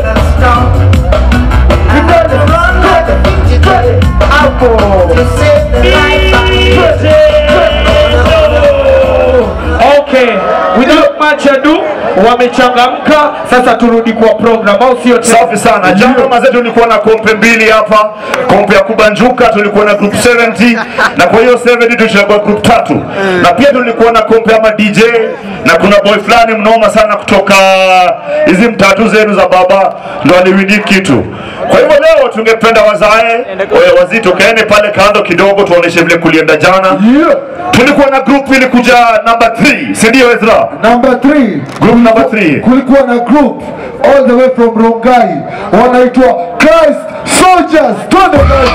Okay, without much ado, wamechangamka. Sasa turudi kwa program, au sio? tena? Safi sana. Jana mazetu tulikuwa na kompe mbili hapa, kompe ya kubanjuka tulikuwa na group 70 na kwa hiyo 70 tulichagua group tatu, na pia tulikuwa na kompe ama DJ na kuna boy fulani mnoma sana kutoka hizi mtatu zenu za baba ndo aliwini kitu. Kwa hivyo leo tungependa wazae wewe wazito kaene pale kando kidogo, tuoneshe vile kulienda jana. Yeah. Tulikuwa na group ilikuja number 3, si ndio Ezra? Number three. Group number 3. kulikuwa na group all the way from Rongai wanaitwa Christ Soldiers. Twende guys.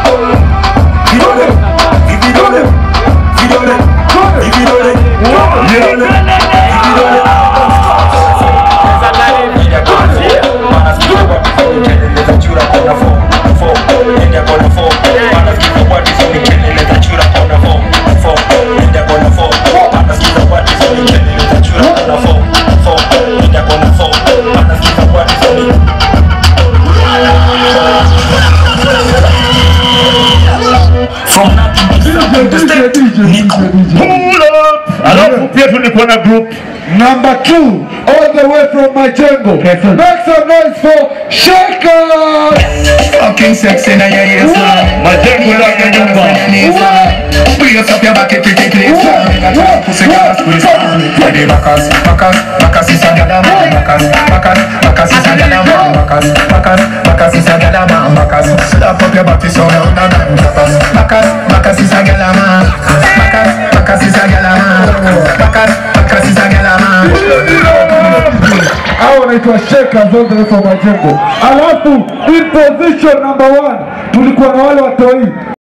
DJ, DJ, DJ, DJ. Pull up. Alafu pia tulikuwa na group Number two, all the way from Majengo. Make some noise for Shakers. Fucking sexy na your ears, man. majengo ndani ya nyumba. Bring us up your back, pretty please, man. Pussy girl, squeeze, man. Ready, Bacchus, Bacchus, Bacchus is a gala man. Bacchus, Bacchus, Bacchus is a gala man. Bacchus, Bacchus, Bacchus is a gala man. Bacchus, slap up your body so loud and then Bacchus, Bacchus, Bacchus is a gala man. Bacchus, Bacchus is a gala man. Bacchus, Bacchus is a gala man. Hao wanaitwa Shakers all the way from Majengo. Alafu in position number one tulikuwa na wale watoi